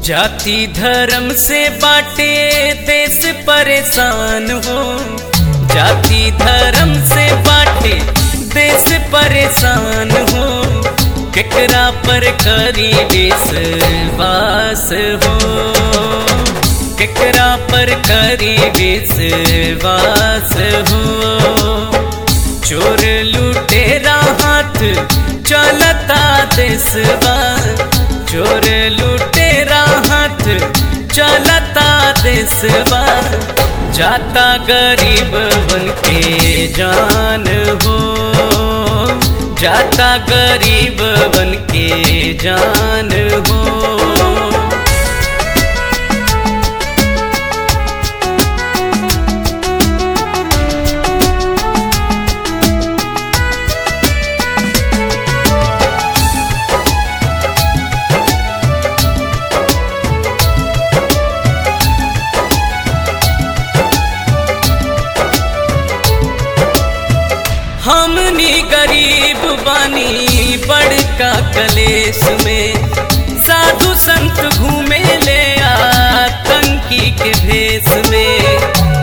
जाति धर्म से बाटे देश परेशान हो जाति धर्म से बाटे देश परेशान हो केकरा पर करी विश्वास हो केकरा पर करी विश्वास हो चोर लुटेरा हाथ चलता देशवा चोर लुटेरा हाथ चलता देशवा जाता गरीब बन के जान हो जाता गरीब बन के जान हो हमनी गरीब बानी बड़का कलेश में साधु संत घूमे ले आतंकी के भेष में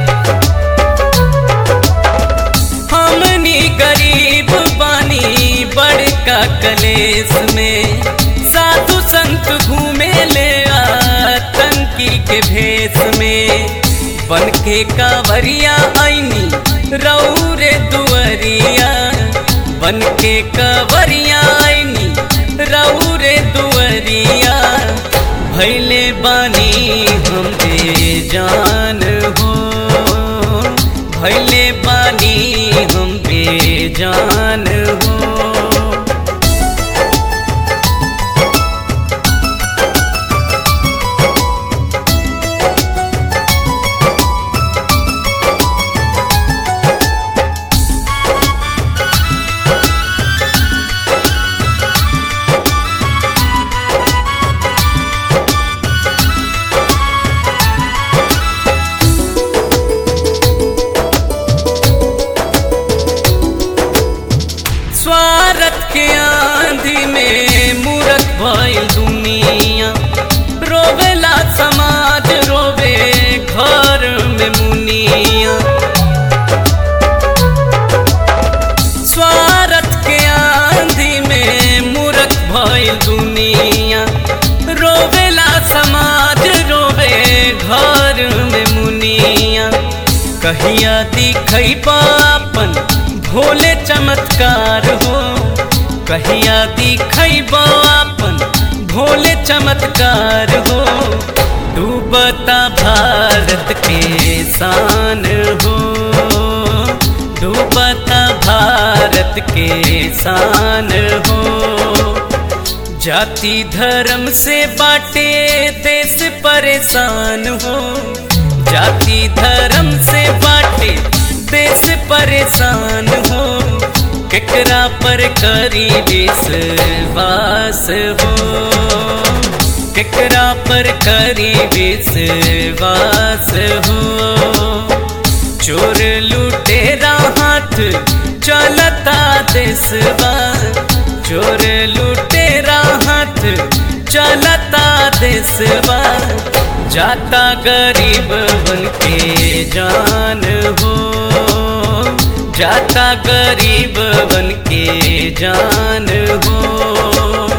हमनी गरीब बानी बड़का कलेश में साधु संत घूमे ले आतंकी के भेष में बन के कांवरिया आईनी रौरे दुअरिया बन के कवरिया आईनी रौरे दुअरिया भैले बानी हम बेजान हो भैले बानी हम बेजान हो स्वार्थ के आंधी में मूरत भइल दुनिया रोवेला समाज रोवे घर में मुनिया स्वार्थ के आंधी में मूरत भइल दुनिया रोवेला समाज रोवे घर में मुनिया कहिया दिखई पापन भोले चमत्कार हो कहिया दिखई बापन भोले चमत्कार हो डूबता भारत के शान हो डूबता भारत के शान हो जाति धर्म से बाटे देश परेशान हो जाति धर्म से बाटे देश परेशान हो केकरा पर करी विश्वास हो केकरा पर करी विश्वास हो चोर लुटेरा हाथ चलता देशवा चोर लुटेरा हाथ चलता देशवा जाता गरीब बन के जान हो जाता गरीब बन के जान हो